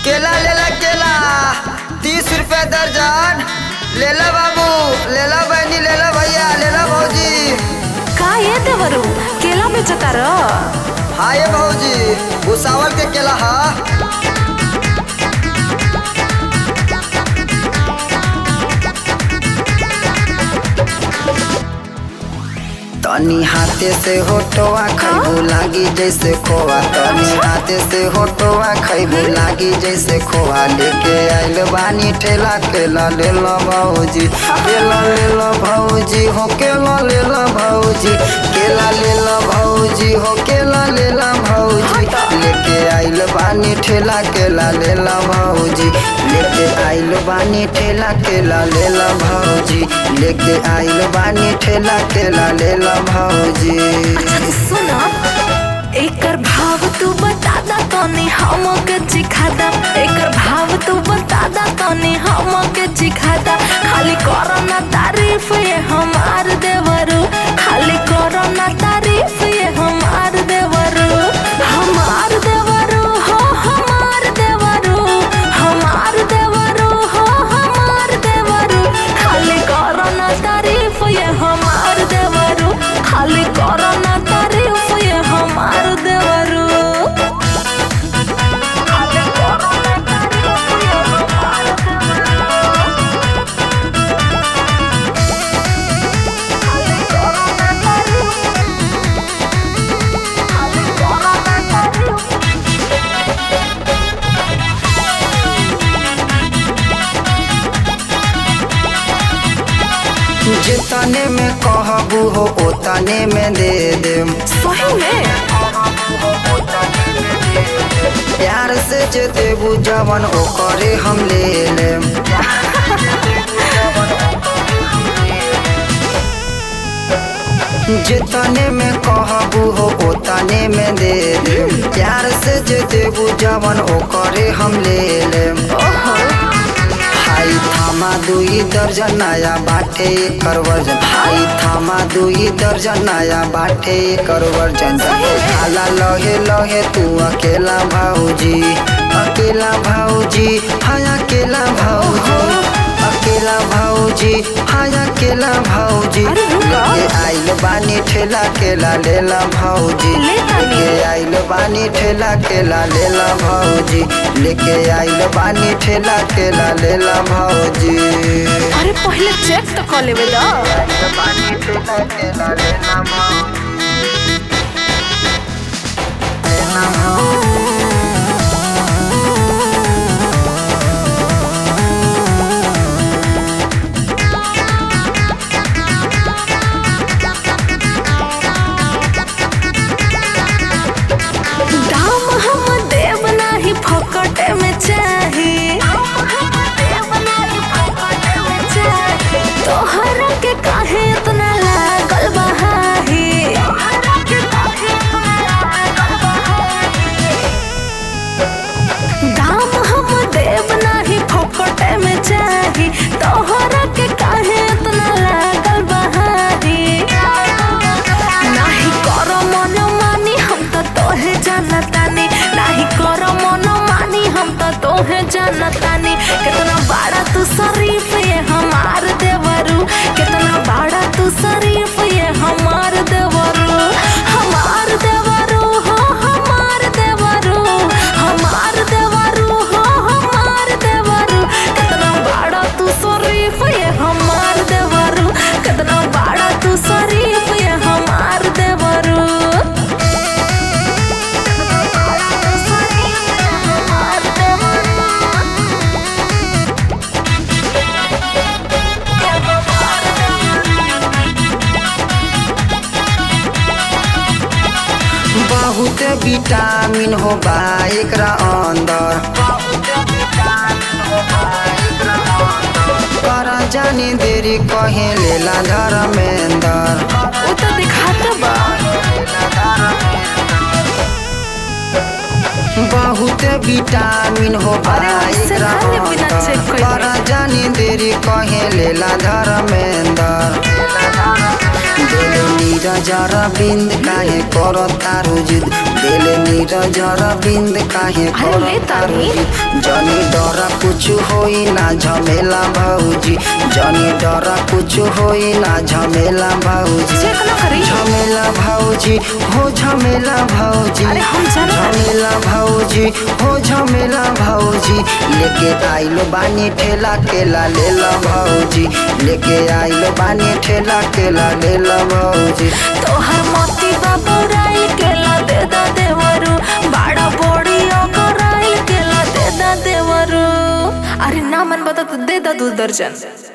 केला लेला केला तीस रुपए दर्जन लेला बाबू लेला बहनी लेला भैया लेला भौजी का ये देवरू केला बेचतार हाँ ये भौजी भूसावल के केला हा तनी हाथे से होटोआ खैबू लागी जैसे खोआ तनी हाथे से होटोआ खैबू लागी जैसे खोआ लेके आइल बानी ठेला केला ले लो भौजी केला ले लो भौजी हो केला ले लो भौजी केला ले लो भौजी हो केला ले लो भौजी लेके आइल बानी ठेला केला ले लो भौजी लेके आइल बानी ठेला केला ले लो भौजी लेके आइल बानी ठेला केला ले लो भौजी सुन एकर भाव तू बता दा तनी हम के चिखादा एकर भाव तू बता दा तनी हम के चिखादा खाली करो ना तारीफ ये हमार देवरू खाली करो ना तारीफ ये हमार देवरू हमार देवरू हो हमार देवरू हमार देवरू हो हमार देवरू खाली करो ना तारीफ ये हमार देवरू खाली करो ना तारीफ ये हमार देवरू खाली करो ना तारीफ ये हमार देवरू खाली करो ना तारीफ खाली करो ना तारीफ जितने में कहबू हो ओतने में दे देम सही में प्यार से जे देबू जवन ओकरे हम ले लेम जितने में कहबू हो ओतने में दे देम प्यार से जे देबू जवन ओकरे हम ले लेम हाई थामा दुई दर्जन नया बाटे कर वर्जन हाई थामा दुई दर्जन नया बाटे कर वर्जन आला लहे लहे तू अकेला भाऊजी अकेला भाऊजी हाँ अकेला भाऊजी अकेला भाऊजी हाँ अकेला भाऊजी अरे रुका। लेके आइल बानी ठेला केला लेला भाऊजी ले तानी। लेके आइल बानी ठेला केला लेला भाऊजी लेके आइल बानी ठेला केला लेला भाऊजी अरे पहले चेक तो कर लेवे दा बानी ठेला केला लेला भाऊजी लेला भाऊजी दाम हम देव नाही फकटे में चाही तोहरा के काहे इतना लागल बहाही दाम हम देव नाही फकटे में चाही तोहरा के काहे इतना लागल बहाही नाही कर मन मानी हम तो तोहे जानतानी नाही कर मन मानी हम तो तोहे जानतानी कितना बड़ा तू शरीफ ये हमार देवरू कितना बड़ा तू शरीफ ये हमार देवरू हमार देवरू हो हमार देवरू हमार देवरू हो हमार देवरू कितना बड़ा तू शरीफ ये हमार देवरू कितना बड़ा तू शरीफ ये हमार देवरू बहुत विटामिन हो बा एकरा अंदर कर जानी देरी कहे लेला धर्मेंदर वो तो दिखाता बा बहुत विटामिन हो बा अरे उससे एकरा खाने बिना check अंदर कइले। कर जानी देरी कहे लेला धर्मेंदर दिल नीरज बिंद काहे करो तारू जिद दिल नीरज बिंद काहे अरे करो ले तारू तानी। जिद जनी डर कुछ होई ना झमेला भौजी जनी डर कुछ होई ना झमेला भौजी चेक ना करी झमेला भौजी हो झमेला भौजी अरे हम जाना तानी। झमेला भौजी हो झमेला भौजी लेके आइल बानी ठेला केला लेला भौजी लेके आइल बानी ठेला केला लेला भौजी तोहर मोती बाबू राइल केला दे दा देवरू बाड़ा बोड़ी राइल केला दे दा देवरू अरे ना मन बता तो दे दा दू दर्जन